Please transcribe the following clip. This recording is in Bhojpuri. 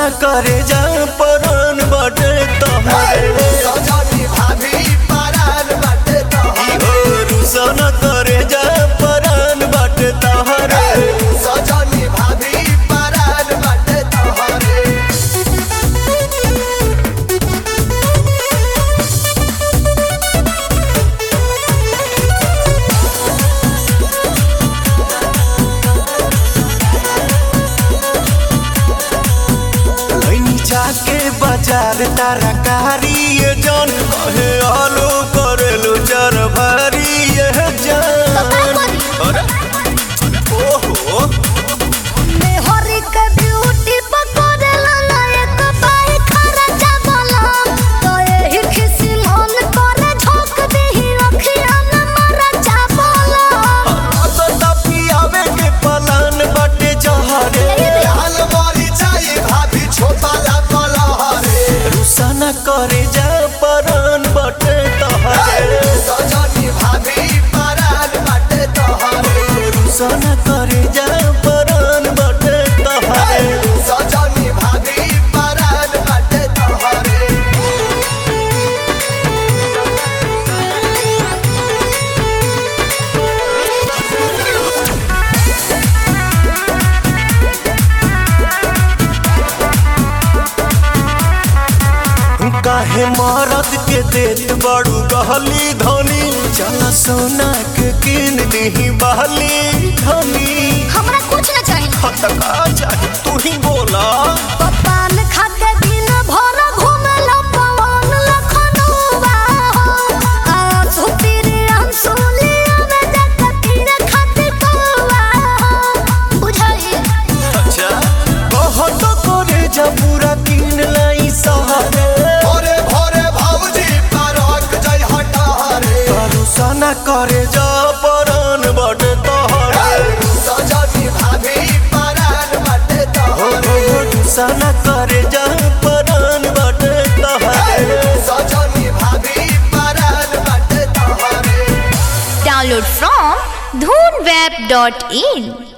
रुसाना करे जा परन बटे तहरे सजनी भाभी परान बाटे तोहरे ओ रुसाना करे जा परन बटे तहरे सजनी भाभी परान बाटे तोहरे लैनी जाके बाजार तरकारी ये जान कहे आलू करेलू जर भरी ये जान अरे ओहो मेहरी के ब्यूटी पकड़ला ना एक पाई खर्चा बलम तो एही खिसी मन करे झोंक देही अखिया में मरचा बलम तो तपी आवे के पलान बटे जहरे लाल मरी जाई भाभी छोटा ला कलहरे रुसाना करे जा परन बटे तहरे सजनी भाभी परान बाटे तोहरे रुसाना करे जा परन बटे तहरे सजनी भाभी परान बाटे तोहरे काहे मरद के देत बड़ू गहली धनी चल सोना के किन दही बहली धनी हमरा कुछ न चाहिए हतका चाहे तू ही बोला पपान खाके दिन भर घूमल पवन लखनऊआ हो आंसू तेरे आंसू लिया में जाके तेरे खातिर कौआ हो बुझाई अच्छा कहो तो करे जा पूरा किन लाई सहारे भोरे भोरे भाऊजी परक जय हटारे करुसाना करे जा परन बटे तोहरे सजनी भाभी परान बाटे हो तोहरे हो रुसाना करे जा परन बटे तोहरे सजनी भाभी परान बाटे तोहरे Download from dhoonweb.in